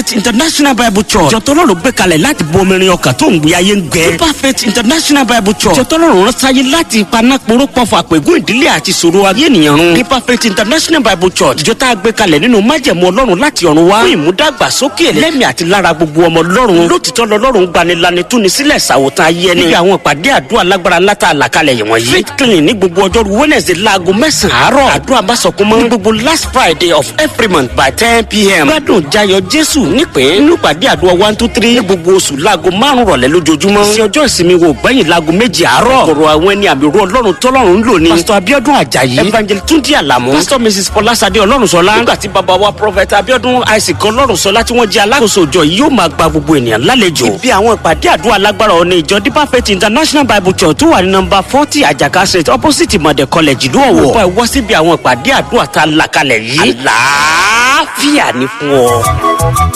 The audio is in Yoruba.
faith international bible church jọtọ́lọ́run gbé kalẹ̀ láti bo omirin ọkàn tó ń gbé ayé ń gbẹ. deeper faith international bible church jọtọ́lọ́run rán sáyé láti ipaná poró pọ̀fọ̀ àpègùn ìdílé àti ìṣòro ayé ènìyàn run. deeper faith international bible church ìjọ tá a gbé kalẹ̀ nínú májẹ̀mú ọlọ́run láti ọ̀run wá. fún ìmúdàgbàsókè lẹ́mìí àti lára gbogbo ọmọ ọlọ́run. lótìtọ́ lọ́lọ́run gbanilani túni sílẹ̀ ṣàwòtán ayé ẹni. níbi àwọn ìpàdé àdúrà lágbára látà àlàkalẹ̀ yìí wọ̀nyí. faith clinic ní gbogbo ọjọ́rú wednesday láago mẹ́sàn-án àárọ̀. àdúrà bá sọkún mọ́. ní gbogbo last friday of every month by ten pm. gbádùn jayọ jésù nípìn. nínú ìpàdé àdúrà one two three. ní gbogbo oṣù láago márùn rọ̀lẹ́ lójoojúmọ́. sí ọjọ́ ìsinmi wo gbẹ̀yìn láago méjì àárọ̀. kọ̀rọ̀ àwọn ẹni àmì ru ọlọ́run tọ́lọ́run ń lò ní. pásítọ̀ abiodun ajayi. evangel túndí àlàmú. pásítọ̀ mrs fọlásadé ọlọ́runṣọlá. nígbà tí bàbá wa prophet abiodun isaac ọlọ́runṣọlá tí wọ́n jẹ́ alákòóso ìjọ yìí yóò máa gba gbogbo ènìyàn lálejò. ibi àwọn ìpàdé àdúrà lágbára ọ̀nà ìjọ deeper faith international bible church tó wà ní nọmba forty àjàká street opposite mọ̀dẹ̀ college ìlú ọ̀wọ̀. ọ̀pọ̀ ẹ̀wọ́ síbi àwọn ìpàdé àdúrà tá a là kalẹ̀ yìí. àlàáfíà ni fún ọ.